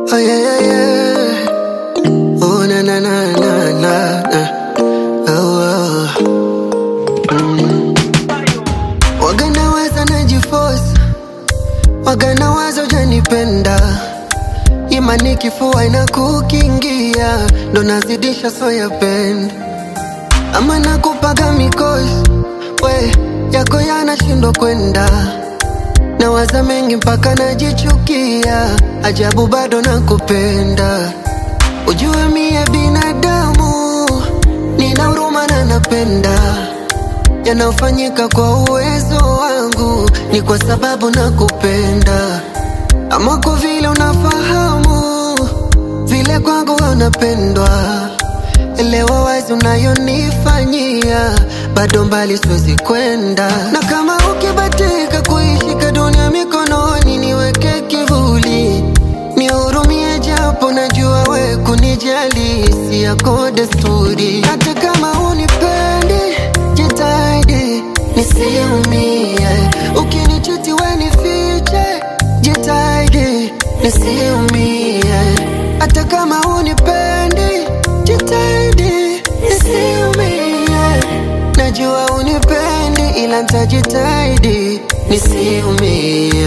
Oh yeah, yeah, yeah. Oh na na na na na na. Oh, oh. Mm. Waga nawaza najiforce, waga nawaza ujanipenda, imani kifua inakukingia, ndo nazidisha soya penda, ama nakupaga mikosi we yako yanashindwa kwenda Nawaza mengi mpaka najichukia, ajabu bado nakupenda. Ujue mie binadamu, nina huruma na napenda yanayofanyika kwa uwezo wangu, ni kwa sababu nakupenda. Ama kwa vile unafahamu vile kwangu wewe unapendwa, elewa wazi unayonifanyia, bado mbali siwezi kwenda, na kama ukibatika kuishika dunia mikononi, niweke kivuli, nihurumie, japo najua we kunijali si yako desturi. Hata kama unipendi, jitahidi nisiumie, ukinichiti we nifiche, jitahidi nisiumie, hata kama unipendi, jitahidi nisiumie, najua unipendi, ila nitajitahidi nisiumie.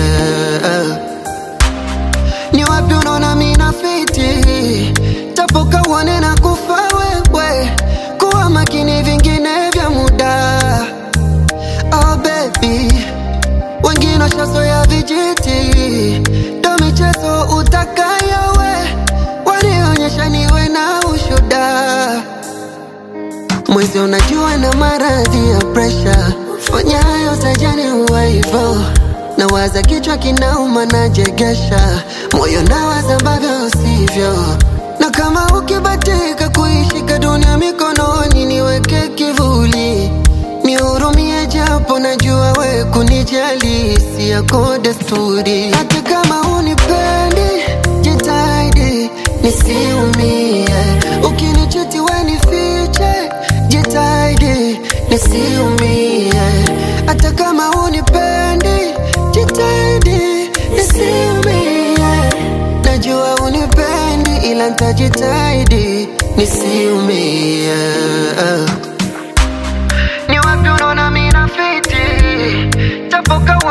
Ni wapi unaona mina fiti, tapoka uone na kufa wewe, kuwa makini vingine vya muda. Oh baby, wengine washazoea vijiti, ndo michezo utakayo we, wanionyesha niwe na ushuda. Mwezi unajua na maradhi ya presha, fanya hayo tajani huwa hivyo. Nawaza kichwa kinauma, najegesha moyo, nawaza ambavyo sivyo. Na kama ukibatika kuishika dunia mikononi, niweke kivuli, nihurumie, japo najua we kunijali si yako desturi. Hata kama unipendi, jitahidi nisiumie, ukinichiti we nifiche, jitahidi nisiumie, hata kama unipendi, jitahidi nisiumie, najua unipendi, ila nitajitahidi nisiumie. Ni wapi unaona mina fiti, tapoka